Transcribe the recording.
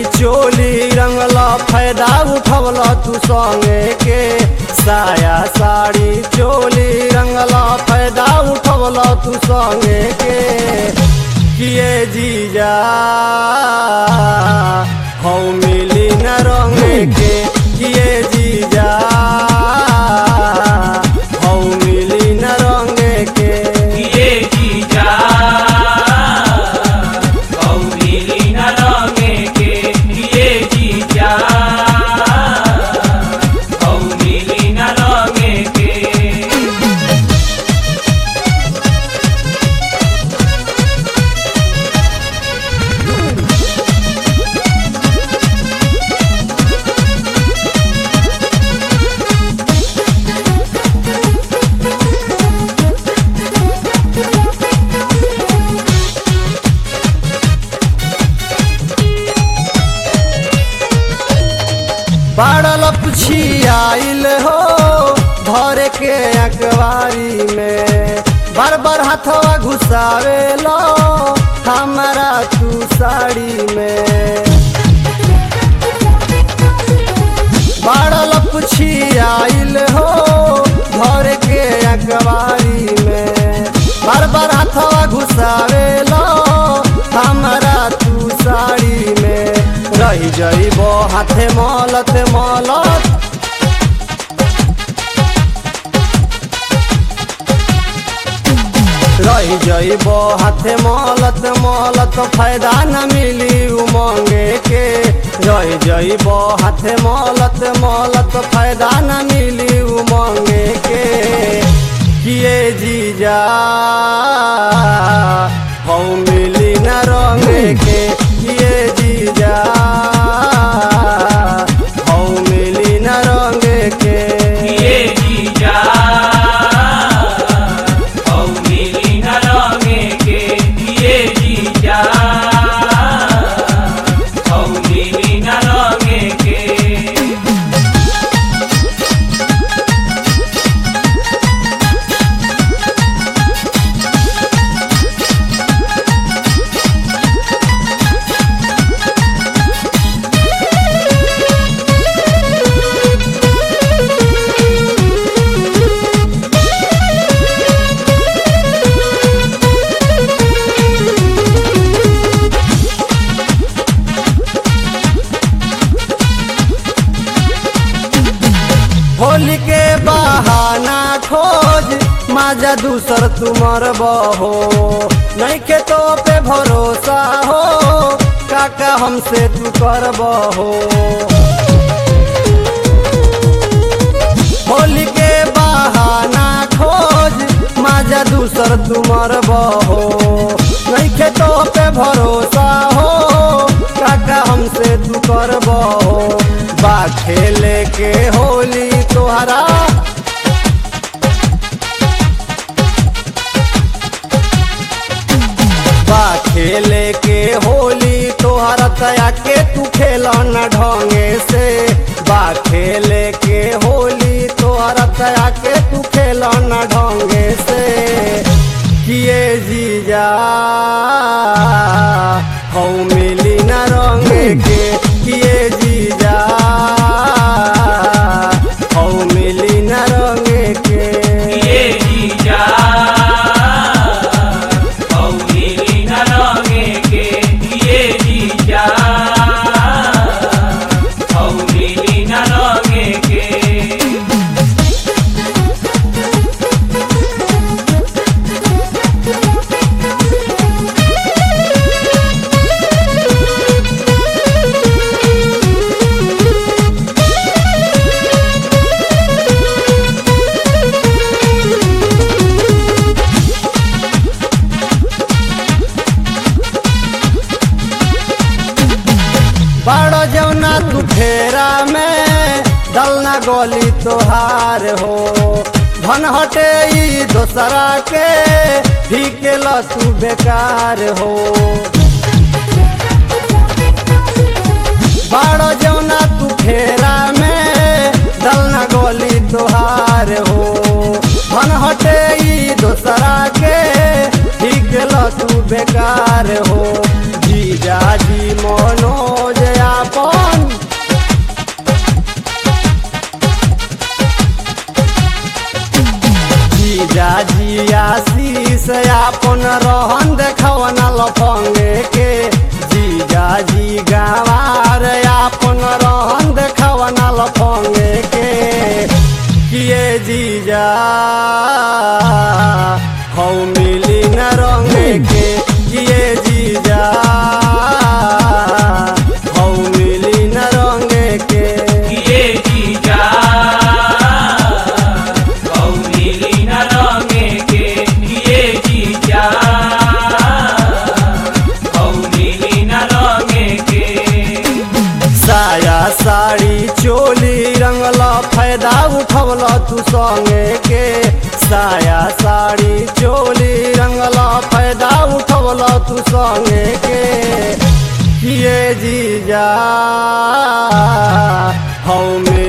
चोली रंगला फायदा उठवला तू संगे के साया साड़ी चोली रंगला फायदा उठवला तू संगे के किए जीजा हौ मिली न रंगे के किए जीजा हौ मिली न रंगे के ये जीजा गौरी न रंगे के ये जीजा गौरी न रंगे के बाड़ल पुछियाइल हो धर के अखबारी में बार बार हाथवा घुसावे लो हमारा तू साड़ी में बाड़ल पुछियाइल हो धर के अखबारी में बार बार हाथवा घुसावे लो हमारा तू साड़ी में रही जइबो हाथे मलत मलत रही जइबो हाथे मलत मलत फायदा न मिली उमंगे के रही जइबो हाथे मलत मलत फायदा न मिली उमंगे के किए जीजा हौ मिली न रंगे के किए जीजा हौ मिली न रंगे के ये जीजा गौरी न रंगे के ये जीजा गौरी न रंगे के होली के बहाना खोज माजा दूसर तुमर बहो नहीं के तो पे भरोसा हो काका हमसे तू कर बहो होली के बहाना खोज माजा दूसर तुमर बहो नहीं के तो पे भरोसा हो काका हमसे तू कर बहो बा खेले के होली तोहरा बा खेले के होली तोहरा तया के तू खेला न ढंगे से बा खेले के होली तोहरा तया के तू खेला न ढंगे से किए जीजा हौ मिली न रंगे के किए जीजा हौ मिली न रंगे के ये जीजा गौरी न रंगे के ये जीजा गौरी न रंगे के बड़ो जौना तू फेरा में दलना गोली तोहार हो धन हटे ई दोसरा के भी के तू बेकार हो बड़ो जौना तू फेरा में दलना गोली तोहार हो धन हटे ई दोसरा के भी के तू बेकार हो जीजा जी मनोज आ हौ मिली न रंगे के किए जीजा हौ मिली न रंगे के ये जीजा गौरीली न रंगे के ये जीजा गौरीली न रंगे के साया साड़ी चोली रंगला फायदा उठवला तू संगे के साया साड़ी चोली रंगला फायदा उठवला तू संगे के किए जीजा हौ में